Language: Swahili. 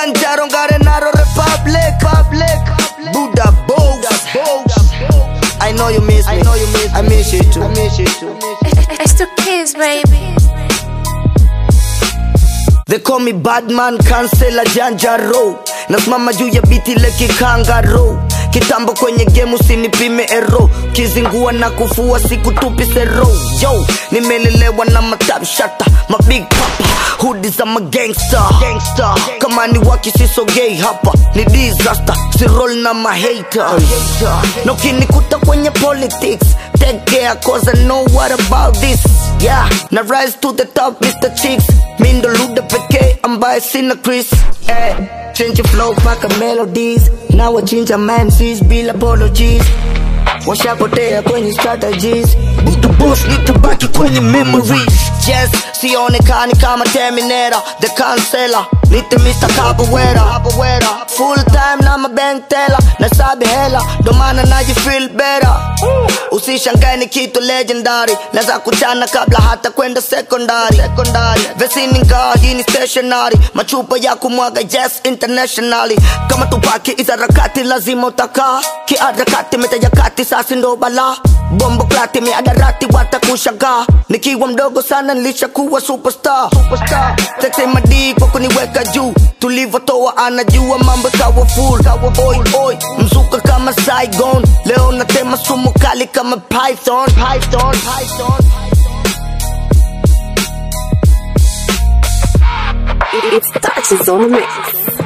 Janjaro Garenaro Republic Public Buddha Bows I know you miss me I know you miss I miss you too I miss you too It's the kids, baby. They call me Badman Kansela Janjaro Nasimama juu ya biti leki kangaro Kitambo kwenye game usinipime ero Kizingua na kufua siku tupi sero Yo, nimelelewa na matap shata Ma big papa, hoodie za ma gangster Gangster, kama ni waki sisogei hapa Ni disaster, si roll na ma haters Na ukinikuta kwenye politics Take care cause I know what about this Yeah, na rise to the top Mr. Chicks Mi ndo luda pekee ambaye sina Chris eh, Change flow paka melodies na wachinja MCs bila apologies washapotea kwenye strategies Butu boss nitabaki kwenye memories Yes, sionekani kama Terminator The Cancela Nite Mr. Capoeira Full time na mabank teller Nasabi hela ndo maana naji feel better Usishangae ni kitu legendary Naza kuchana kabla hata kwenda secondary Vesini ngaa hii ni stationary Machupa ya kumwaga yes internationally Kama tupaki izarakati lazima utakaa Kiarakati metajakati sasi ndo bala Bombo klati miadarati watakushagaa Nikiwa mdogo sana nilishakuwa superstar, superstar. Tete madii kwa kuniweka juu Tulivotoa anajua mambo kawa full Oi oi mzuka kama Saigon Leo natema sumu kali kama Python Python, Python. It's touches on the mix.